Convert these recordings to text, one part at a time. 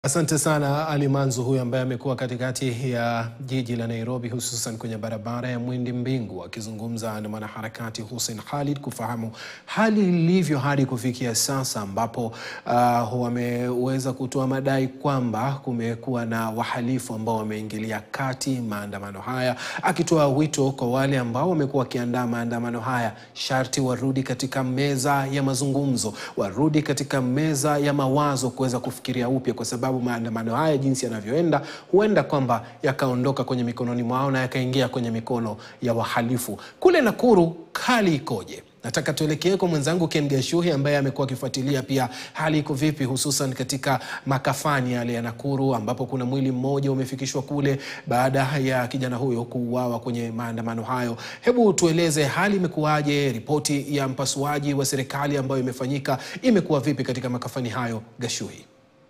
Asante sana Ali Manzu huyu ambaye amekuwa katikati ya jiji la Nairobi hususan kwenye barabara ya Mwindi Mbingu akizungumza na mwanaharakati Hussein Khalid kufahamu hali ilivyo hadi kufikia sasa ambapo uh, wameweza kutoa madai kwamba kumekuwa na wahalifu ambao wameingilia kati maandamano haya, akitoa wito kwa wale ambao wamekuwa wakiandaa maandamano haya sharti warudi katika meza ya mazungumzo, warudi katika meza ya mawazo kuweza kufikiria upya kwa sababu maandamano haya jinsi yanavyoenda huenda kwamba yakaondoka kwenye mikononi mwao na yakaingia kwenye mikono ya wahalifu. Kule Nakuru hali ikoje? Nataka tuelekee kwa mwenzangu Ken Gashuhi ambaye amekuwa akifuatilia pia hali iko vipi, hususan katika makafani yale ya Nakuru ambapo kuna mwili mmoja umefikishwa kule baada ya kijana huyo kuuawa kwenye maandamano hayo. Hebu tueleze hali imekuwaje? Ripoti ya mpasuaji wa serikali ambayo imefanyika imekuwa vipi katika makafani hayo, Gashuhi?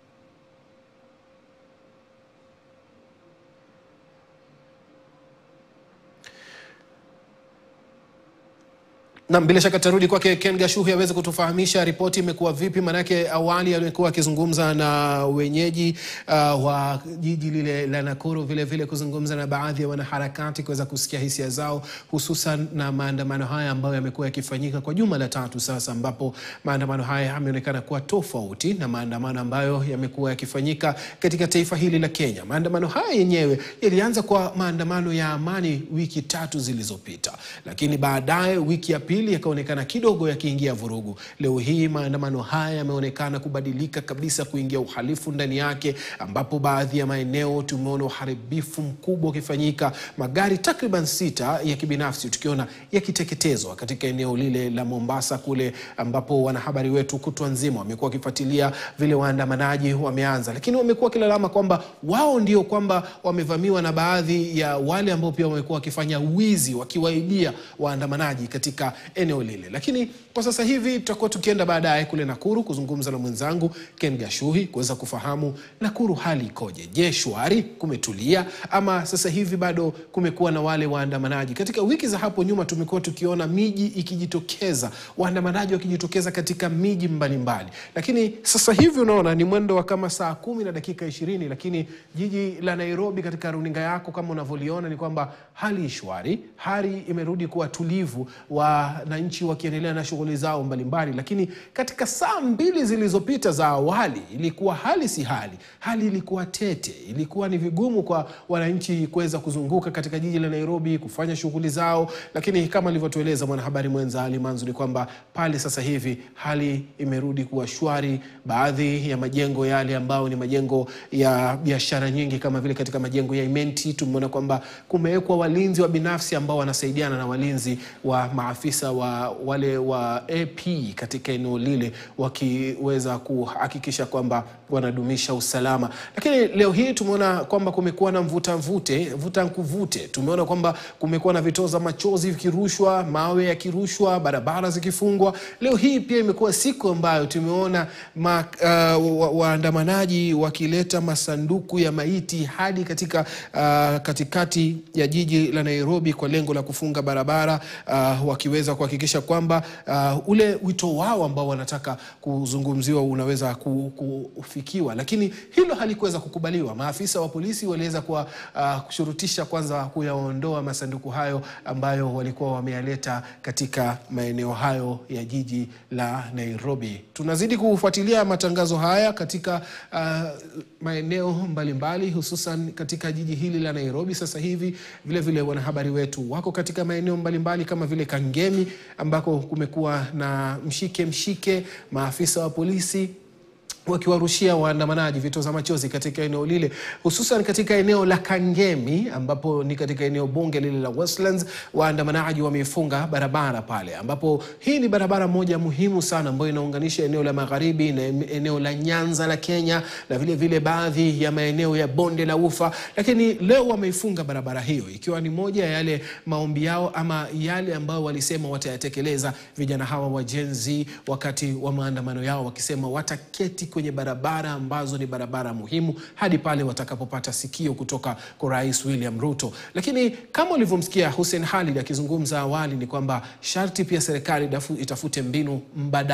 Nam, bila shaka tarudi kwake Ken Gashuhi aweze kutufahamisha ripoti imekuwa vipi, maanake awali alikuwa akizungumza na wenyeji uh, wa jiji lile la Nakuru, vile vile kuzungumza na baadhi ya wanaharakati kuweza kusikia hisia zao, hususan na maandamano haya ambayo yamekuwa yakifanyika kwa juma la tatu sasa, ambapo maandamano haya yameonekana kuwa tofauti na maandamano ambayo yamekuwa yakifanyika katika taifa hili la Kenya. Maandamano haya yenyewe yalianza kwa maandamano ya amani wiki tatu zilizopita, lakini baadaye wiki ya pili yakaonekana kidogo yakiingia vurugu. Leo hii maandamano haya yameonekana kubadilika kabisa, kuingia uhalifu ndani yake, ambapo baadhi ya maeneo tumeona uharibifu mkubwa ukifanyika, magari takriban sita ya kibinafsi tukiona yakiteketezwa katika eneo lile la Mombasa kule, ambapo wanahabari wetu kutwa nzima wamekuwa wakifuatilia vile waandamanaji wameanza, lakini wamekuwa wakilalama kwamba wao ndio kwamba wamevamiwa na baadhi ya wale ambao pia wamekuwa wakifanya wizi, wakiwaibia waandamanaji katika eneo lile. Lakini kwa sasa hivi tutakuwa tukienda baadaye kule Nakuru kuzungumza na mwenzangu Ken Gashuhi kuweza kufahamu Nakuru hali ikoje. Je, shwari, kumetulia ama sasa hivi bado kumekuwa na wale waandamanaji? Katika wiki za hapo nyuma tumekuwa tukiona miji ikijitokeza, waandamanaji wakijitokeza katika miji mbalimbali, lakini sasa hivi unaona ni mwendo wa kama saa kumi na dakika ishirini, lakini jiji la Nairobi katika runinga yako kama unavyoliona ni kwamba hali shwari, hali imerudi kuwa tulivu wananchi wakiendelea na shughuli zao mbalimbali, lakini katika saa mbili zilizopita za awali ilikuwa hali si hali, hali ilikuwa tete. Ilikuwa ni vigumu kwa wananchi kuweza kuzunguka katika jiji la Nairobi kufanya shughuli zao, lakini kama alivyotueleza mwanahabari mwenza Ali Manzu ni kwamba pale sasa hivi hali imerudi kuwa shwari. Baadhi ya majengo yale ambayo ni majengo ya biashara nyingi kama vile katika majengo ya Imenti tumeona kwamba kumewekwa walinzi wa binafsi ambao wanasaidiana na walinzi wa maafisa wa wale wa AP katika eneo lile wakiweza kuhakikisha kwamba wanadumisha usalama. Lakini leo hii tumeona kwamba kumekuwa na mvuta mvute, vuta nkuvute. Tumeona kwamba kumekuwa na vitoza machozi vikirushwa, mawe yakirushwa, barabara zikifungwa. Leo hii pia imekuwa siku ambayo tumeona ma, uh, waandamanaji wakileta masanduku ya maiti hadi katika uh, katikati ya jiji la Nairobi kwa lengo la kufunga barabara uh, wakiweza kuhakikisha kwamba uh, ule wito wao ambao wanataka kuzungumziwa unaweza kufikiwa, lakini hilo halikuweza kukubaliwa. Maafisa wa polisi waliweza kuwa uh, kushurutisha kwanza kuyaondoa masanduku hayo ambayo walikuwa wameyaleta katika maeneo hayo ya jiji la Nairobi. Tunazidi kufuatilia matangazo haya katika uh, maeneo mbalimbali hususan katika jiji hili la Nairobi. Sasa hivi vile vile wanahabari wetu wako katika maeneo mbalimbali kama vile Kangemi ambako kumekuwa na mshike mshike, maafisa wa polisi wakiwarushia waandamanaji vitoza machozi katika eneo lile, hususan katika eneo la Kangemi ambapo ni katika eneo bunge lile la Westlands. Waandamanaji wameifunga barabara pale, ambapo hii ni barabara moja muhimu sana ambayo inaunganisha eneo la magharibi na eneo la Nyanza la Kenya na vile vile baadhi ya maeneo ya bonde la Ufa, lakini leo wameifunga barabara hiyo, ikiwa ni moja ya yale maombi yao ama yale ambayo walisema watayatekeleza vijana hawa wa Gen Z wakati wa maandamano yao, wakisema wataketi kwenye barabara ambazo ni barabara muhimu hadi pale watakapopata sikio kutoka kwa Rais William Ruto. Lakini kama ulivyomsikia Hussein Khalid akizungumza awali, ni kwamba sharti pia serikali itafute mbinu mbadala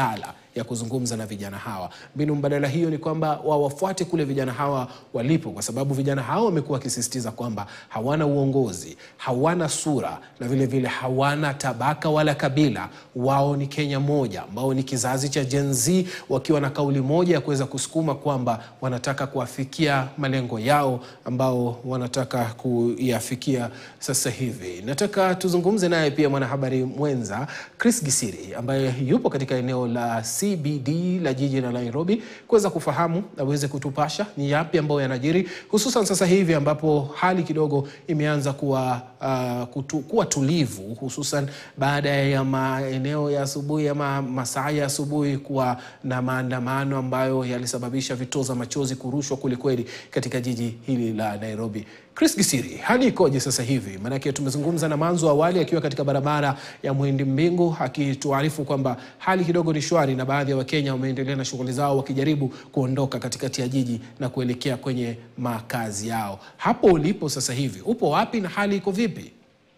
ya kuzungumza na vijana hawa. Mbinu mbadala hiyo ni kwamba wawafuate kule vijana hawa walipo, kwa sababu vijana hawa wamekuwa wakisisitiza kwamba hawana uongozi, hawana sura na vile vile hawana tabaka wala kabila. Wao ni Kenya moja, ambao ni kizazi cha Gen Z, wakiwa na kauli moja ya kuweza kusukuma kwamba wanataka kuafikia malengo yao ambao wanataka kuyafikia sasa hivi. Nataka tuzungumze naye pia mwanahabari mwenza Chris Gisiri ambaye yupo katika eneo la CBD la jiji la Nairobi kuweza kufahamu aweze kutupasha ni yapi ambayo yanajiri hususan sasa hivi ambapo hali kidogo imeanza kuwa, uh, kutu, kuwa tulivu hususan baada ya maeneo ya asubuhi ama masaa ya asubuhi kuwa na maandamano ambayo yalisababisha vitoza machozi kurushwa kwelikweli katika jiji hili la Nairobi. Chris Gisiri, hali ikoje sasa hivi? Maanake tumezungumza na Manzo awali akiwa katika barabara ya Mwendi Mbingu akituarifu kwamba hali kidogo ni shwari na baadhi ya Wakenya wameendelea na shughuli zao wakijaribu kuondoka katikati ya jiji na kuelekea kwenye makazi yao. Hapo ulipo sasa hivi upo wapi na hali iko vipi?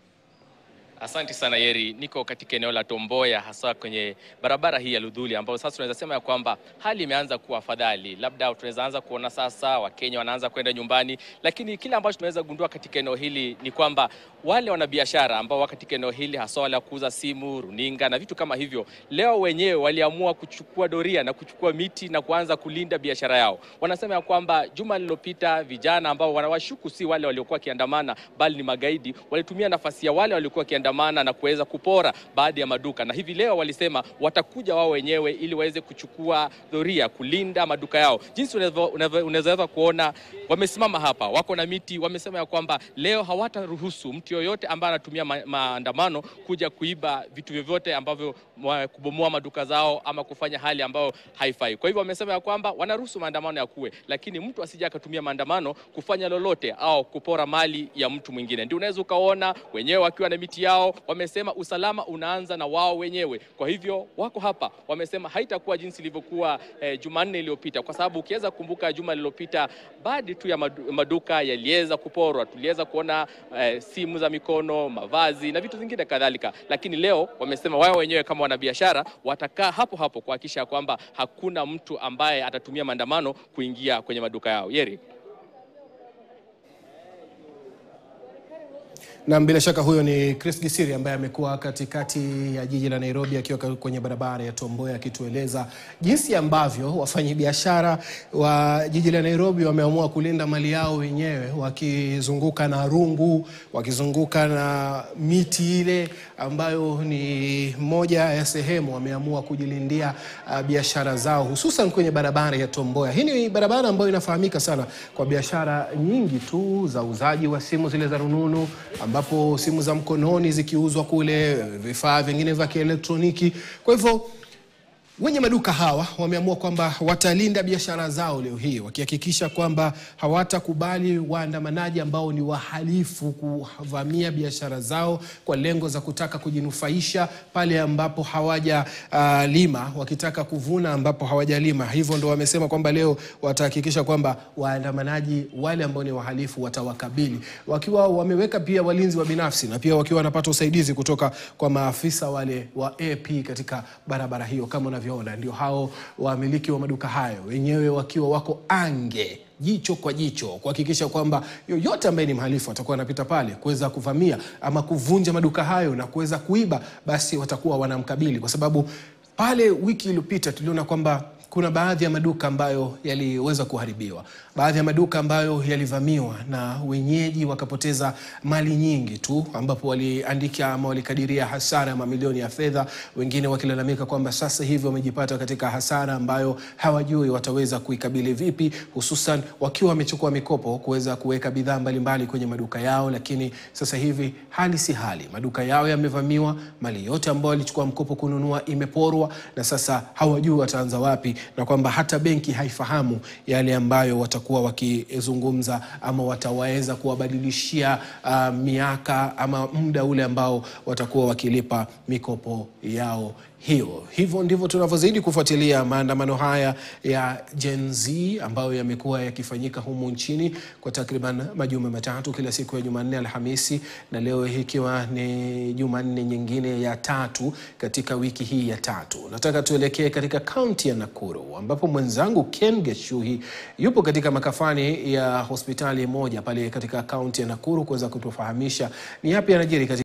Asante sana Yeri, niko katika eneo la Tomboya hasa kwenye barabara hii ya Ludhuli ambayo sasa tunaweza sema ya kwamba hali imeanza kuwa afadhali. Labda tunaweza anza kuona sasa Wakenya wanaanza kwenda nyumbani, lakini kile ambacho tunaweza gundua katika eneo hili ni kwamba wale wanabiashara ambao wako katika eneo hili hasa wale wa kuuza simu, runinga na vitu kama hivyo, leo wenyewe waliamua kuchukua doria na kuchukua miti na kuanza kulinda biashara yao. Wanasema ya kwamba juma lililopita vijana ambao wanawashuku si wale waliokuwa wakiandamana bali ni magaidi, walitumia nafasi ya wale waliokuwa wakiandamana na kuweza kupora baadhi ya maduka, na hivi leo walisema watakuja wao wenyewe ili waweze kuchukua doria kulinda maduka yao. Jinsi unaweza kuona wamesimama hapa, wako na miti, wamesema ya kwamba leo hawataruhusu mtu yoyote ambaye anatumia ma maandamano kuja kuiba vitu vyovyote ambavyo kubomoa maduka zao ama kufanya hali ambayo haifai. Kwa hivyo wamesema ya kwamba wanaruhusu maandamano ya kuwe, lakini mtu asije akatumia maandamano kufanya lolote au kupora mali ya mtu mwingine. Ndio unaweza ukaona wenyewe wakiwa na miti yao wamesema usalama unaanza na wao wenyewe. Kwa hivyo wako hapa, wamesema haitakuwa jinsi ilivyokuwa eh, Jumanne iliyopita, kwa sababu ukiweza kukumbuka juma lililopita baadhi tu ya maduka yaliweza kuporwa, tuliweza kuona eh, simu za mikono, mavazi na vitu vingine kadhalika, lakini leo wamesema wao wenyewe kama wanabiashara watakaa hapo hapo kuhakikisha kwamba hakuna mtu ambaye atatumia maandamano kuingia kwenye maduka yao. Yeri. Na bila shaka huyo ni Chris Gisiri ambaye amekuwa katikati ya jiji la Nairobi akiwa kwenye barabara ya Tomboya akitueleza jinsi ambavyo wafanyabiashara wa jiji la Nairobi wameamua kulinda mali yao wenyewe, wakizunguka na rungu, wakizunguka na miti ile ambayo ni moja ya sehemu wameamua kujilindia uh, biashara zao hususan kwenye barabara ya Tomboya. Hii ni barabara ambayo inafahamika sana kwa biashara nyingi tu za uzaji wa simu zile za rununu ambapo simu za mkononi zikiuzwa kule, vifaa vingine vya kielektroniki. Kwa hivyo wenye maduka hawa wameamua kwamba watalinda biashara zao leo hii, wakihakikisha kwamba hawatakubali waandamanaji ambao ni wahalifu kuvamia biashara zao kwa lengo za kutaka kujinufaisha pale ambapo hawaja uh, lima, wakitaka kuvuna ambapo hawajalima. Hivyo ndo wamesema kwamba leo watahakikisha kwamba waandamanaji wale ambao ni wahalifu watawakabili, wakiwa wameweka pia walinzi wa binafsi na pia wakiwa wanapata usaidizi kutoka kwa maafisa wale wa AP katika barabara hiyo kama unavyo ona ndio hao wamiliki wa maduka hayo wenyewe wakiwa wako ange jicho kwa jicho kuhakikisha kwamba yoyote ambaye ni mhalifu atakuwa anapita pale kuweza kuvamia ama kuvunja maduka hayo na kuweza kuiba, basi watakuwa wanamkabili, kwa sababu pale wiki iliyopita tuliona kwamba kuna baadhi ya maduka ambayo yaliweza kuharibiwa, baadhi ya maduka ambayo yalivamiwa na wenyeji wakapoteza mali nyingi tu, ambapo waliandika ama walikadiria hasara ya mamilioni ya fedha, wengine wakilalamika kwamba sasa hivi wamejipata katika hasara ambayo hawajui wataweza kuikabili vipi, hususan wakiwa wamechukua mikopo kuweza kuweka bidhaa mbalimbali kwenye maduka yao, lakini sasa hivi hali si hali, maduka yao yamevamiwa, mali yote ambayo walichukua mkopo kununua imeporwa, na sasa hawajui wataanza wapi na kwamba hata benki haifahamu yale ambayo watakuwa wakizungumza ama wataweza kuwabadilishia uh, miaka ama muda ule ambao watakuwa wakilipa mikopo yao hiyo. Hivyo ndivyo tunavyozidi kufuatilia maandamano haya ya Gen Z ambayo yamekuwa yakifanyika humu nchini kwa takriban majuma matatu, kila siku ya Jumanne, Alhamisi na leo hii ikiwa ni Jumanne nyingine ya tatu katika wiki hii ya tatu. Nataka tuelekee katika kaunti ya Nakuru ambapo mwenzangu Ken Geshuhi yupo katika makafani ya hospitali moja pale katika kaunti ya Nakuru kuweza kutufahamisha ni yapi yanajiri katika